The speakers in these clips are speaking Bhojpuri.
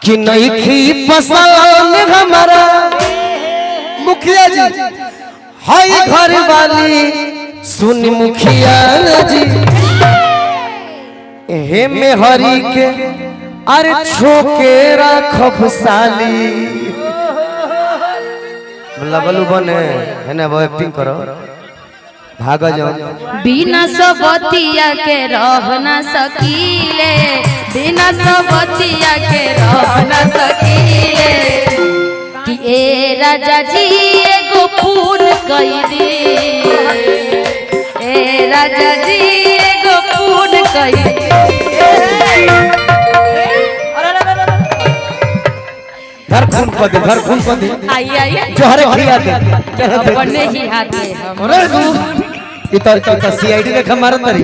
कि नहीं खी पसंद हमारा मुखिया जी हाय घर वाली सुन मुखिया जी हे में हरी के अरे छोके राखब साली लबलू बने है ना वो एक्टिंग करो भागा जाओ बिना सबतिया के रह न सकीले बिना सबतिया के रह न सकीले कि ए राजा जी एगो पून कई दे ए राजा जी एगो पून कई दे घर खून को दे घर खून को दे आइए आइए जोहरे खिया दे अपने ही हाथ में हम अरे तू ई तो तो, तो सीआईडी देखा मारत तरी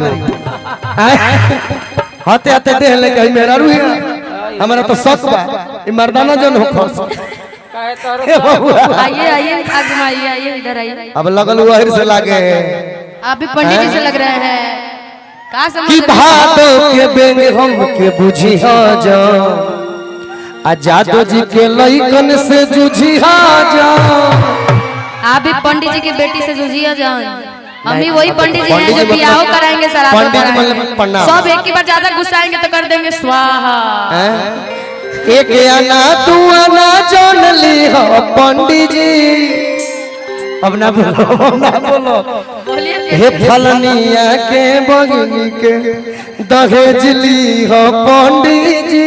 हाथे हाथे देह ले कहीं मेरा रुई हमारा तो शक बा ई मर्दाना जन हो खस ए बबुआ आइए आइए आगे में आइए आइए इधर आइए अब लगल वहर से लागे आप भी पंडित जी से लग रहे हैं कहा समझ कि रहे हैं? भादो के बेंग हम के बुझी हो जा आ जादो जी के लइकन से जुझी हो जा आप भी पंडित जी की बेटी से जूझिए जान हम भी नहीं, वही पंडित जी हैं पंडित जो जी बियाह मतलब- कराएंगे शराब पंडित जी कराएंगे मतलब प्रणाम। सब एक ही बार ज्यादा गुस्साएंगे तो कर देंगे स्वाहा हैं? एक आना तू आना जान ली हो पंडित जी अब ना बोलो अब ना बोलो बोलिए हे फलनिया के बगनी के दहेज ली हो पंडित जी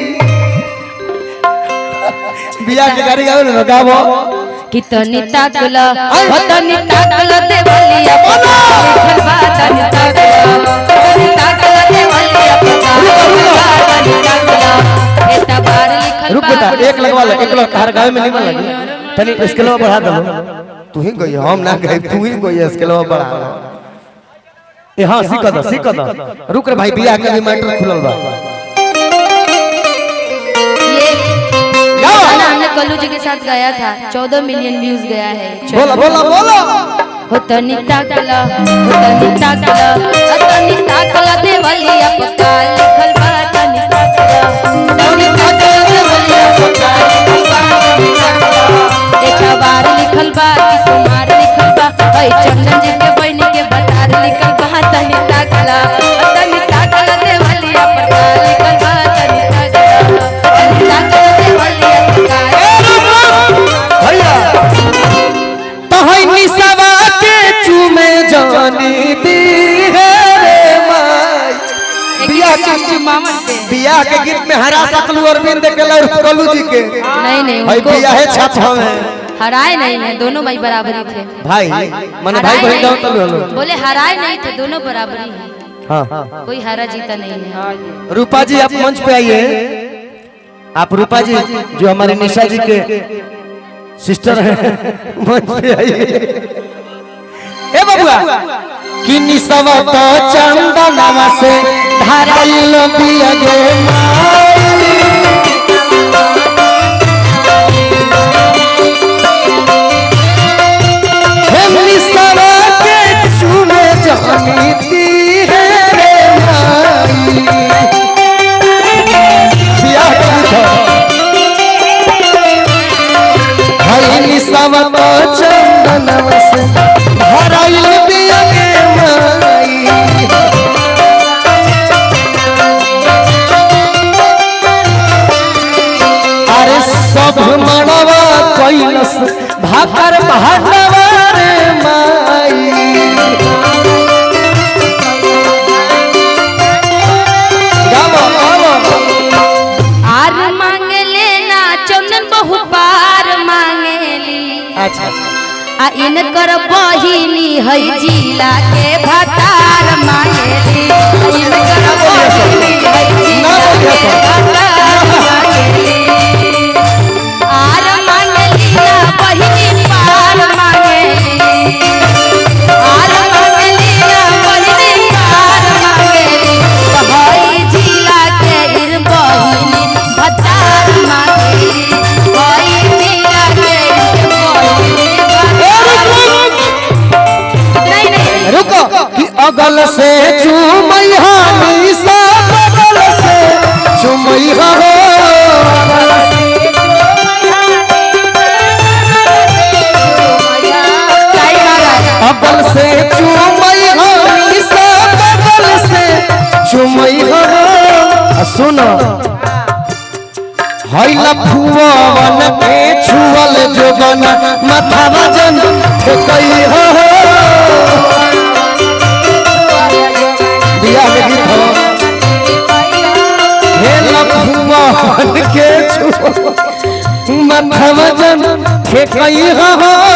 बिया के गाड़ी गावे ना गावो कितनी ताकल कितनी ताकल देवलिया पता लिखल बा तनी ताकल कितनी ताकल देवलिया पता लिखल बा तनी ताकल एता बार लिखल रुक बेटा एक लगवा लो एक लग हर गावे में नहीं बन लगी तनी स्केलवा बढ़ा दो तू ही गई हम ना गई तू ही गई स्केलवा बढ़ा दो ए हां सीख दो सीख दो रुक रे भाई बिया के भी मैटर खुलल बा ये गाना हमने कल्लू जी के साथ गाया था चौदह मिलियन व्यूज गया है बोला बोला बोला हो तनी ताकल हो तनी ताकल हो तनी ताकल देवलिया पता लिखल बा तनी ताकल तनी ताकल देवलिया पता लिखल बा तनी ताकल एक बार लिखल बा कि सुमार लिखल बा ओए चंदन जी के बहन के बतार लिखल बा तनी ताकल हो तनी ताकल देवलिया पता लिखल बा तनी ताकल तनी ताकल देवलिया पता भैया तहई निसवा के चूमे जानी दी है रे माई बिया के मामन पे बिया के गीत में हरा सकलू अरविंद के लड़ कलू जी के नहीं नहीं भाई उनको बिया है छाप में हराए नहीं है दोनों भाई बराबरी थे भाई माने भाई हराए बहन जाओ नहीं- तलू हलो बोले हराए नहीं थे दोनों बराबरी है हाँ कोई हारा जीता नहीं है रूपा जी आप मंच पे आइए आप रूपा जी जो हमारे निशा जी के सिस्टर हैं मंच पे आइए ए बबुआ कि निसवा तो चंदनवा से धाराइल बिया गे माई हे निसवा के चूमे जानी दी है रे माई बिया के था भाई निसवा तो चंदनवा से धाराइल बिया गे माई अरे सब मनवा कैलस भाकर भांडवा रे माई गावो, गावो। आर मांगे लेना चंदन बहु पार मांगेली अच्छा आ इनकर बहिनी है जिला के भतार मांगेली आ इनकर बहिनी है जिला के भतार मांगेली आर मांगली ना बहिनी पार मांगेली आर मांगली ना बहिनी पार मांगेली हई जिला के इर बहिनी भतार मांगेली हई जिला के इर बहिनी भतार नहीं नहीं रुको कि अगल से चुमैया निशा बगल से चुमैया सुनो हैला फुवन के छुअल जोगन माथा वजन ठेकई हो बिया में गीत हो हेला फुवन के छुअल माथा वजन ठेकई हो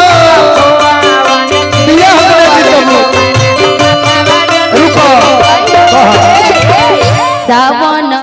बिया में गीत हो रुको कहा सावन